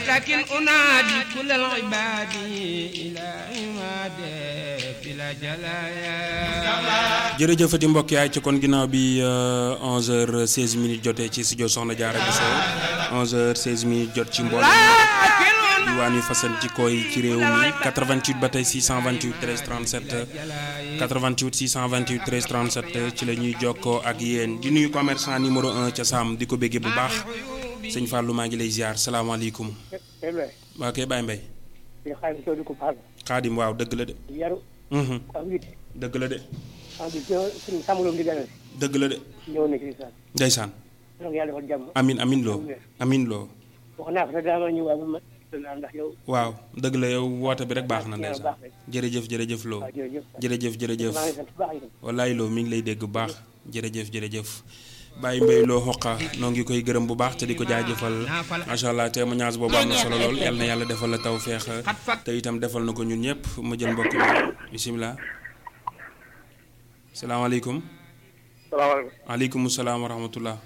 لكن أنادي كل العباد إلى عماد بلا جلايا jërëjëfati mbokk yaay ci kon ginnaaw bi 11h16 minutes jotee ci studio Soxna Diarra Bousso 11h16 minutes jot ci mboolem diwaan yu fasantikoo yi ci réew mi 88 ba tey 628 13 37 88 628 13 37 ci la ñuy jokkoo ak yéen di nuyu commerçant numéro 1 ca Sam di ko béggee bu baax sëñ Fallou maa ngi lay ziar salaamaaleykum. waa kay Baye Mbaye. xaadim waaw dëgg la de. yaru am witte dëgg la de. am di suñu sàmmaloom di gane dëgg la de. ñëw na ci saan ndeysaan. donc yàlla defal jàmm amin amin loo amin loo wax naa ko sax daa ma ñëw waaye ma naa ndax yow waaw dëgg la yow woote bi rek baax na waaw ndeysaan baax rek. jërëjëf jërëjëf loo waaw jërëjëf jërëjëf jërëjëf maa ngi sant bu baax itam wallaay loo mi ngi lay dégg bu baax jërëjëf jërëjëf Baye Mbaye loo xoqa noo ngi koy gërëm bu baax te di ko jaajëfal macha allah témoignage boobu am na solo lool yal na yàlla defal la taw feex te itam defal na ko ñun ñëpp ma jël mbokk mi bisimilah salaamaaleykum salaamaaleykum aleykum salaam wa rahmatullah